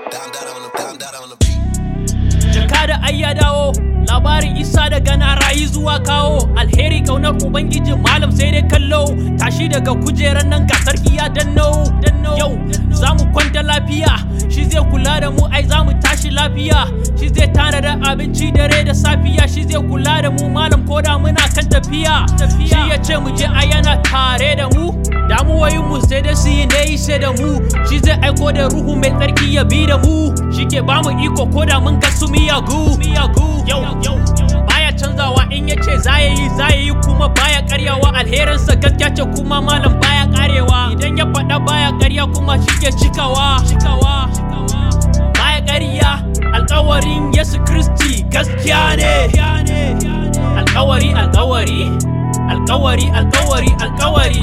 Down, down on the, down, down on the beat. jaka da ai ya dawo labarin isa daga na rayu zuwa kawo alheri kaunar ubangiji malam sai dai kallo tashi daga kujerar nan ga sarki ya danno yau za mu kwanta lafiya shi zai kula da mu ai za mu tashi lafiya shi zai tana da abinci dare da safiya shi zai kula da mu malam ko da muna kan tafiya shi ya ce mu je ai yana tare da mu damuwoyin mu sai da su yi ne sai da mu shi zai aiko da ruhu mai tsarki ya bi da mu shi ke ba mu iko ko da mun ga su miyagu miyagu yau yau baya canzawa in ya ce za ya yi za ya yi kuma baya karyawa alherinsa gaskiya ce kuma malam baya karewa idan ya faɗa baya karya kuma shi ke cikawa cikawa baya karya alkawarin yesu kristi gaskiya ne alkawari alkawari alkawari alkawari alkawari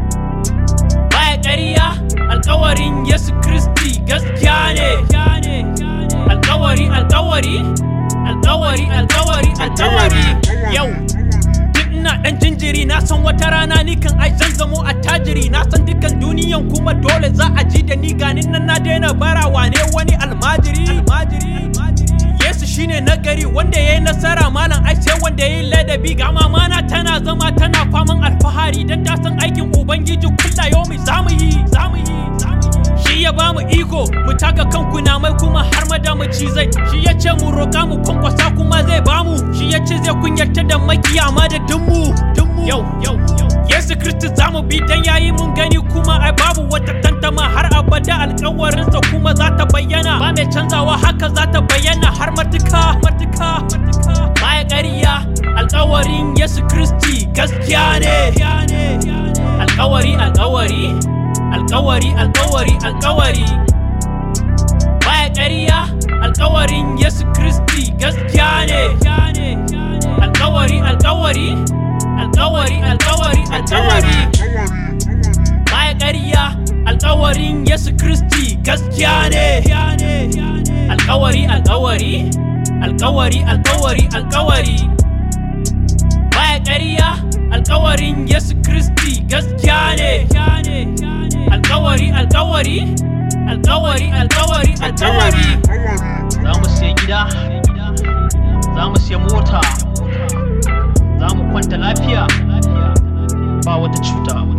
baya ƙarya alkawarin Yesu Kristi gaskiya ne alkawari alkawari alkawari alkawari alkawari yau duk ina dan jinjiri na san wata rana ni kan ai zan zamo attajiri na san dukan duniyan kuma dole za a ji da ni ganin nan na daina barawa ne wani almajiri almajiri Yesu shine nagari wanda ya yi nasara malam ai sai wanda ya yi ladabi ga mamana tana zama tana faman alfahari don ta san aikin ubangiji kulla yomi zamu yi zamu yi shi ya ba mu iko mu taka kan kunamai kuma har ma da mu cizai shi ya ce mu roƙa mu kwankwasa kuma zai bamu shi ya ce zai kunyata da makiya ma da dummu dummu yau yau Yesu Kristi za mu bi dan yayi mun gani kuma ai babu wata tantama har abada alƙawarinsa kuma za ta bayyana ba mai canzawa haka za ta bayyana har matuka matuka matuka baya ƙarya alƙawarin Yesu Kristi gaskiya ne alƙawari alƙawari alƙawari alƙawari alƙawari baya ƙarya alƙawarin Yesu Kristi gaskiya ne alƙawari alƙawari alƙawari alƙawari alƙawari baya ƙarya alƙawarin Yesu Kristi gaskiya ne alƙawari alƙawari alƙawari alƙawari alƙawari baya ƙarya alƙawarin Yesu Kristi gaskiya ne alƙawari alƙawari alƙawari alƙawari alƙawari za mu siya gida za mu siya mota za mu kwanta lafiya ba wata cuta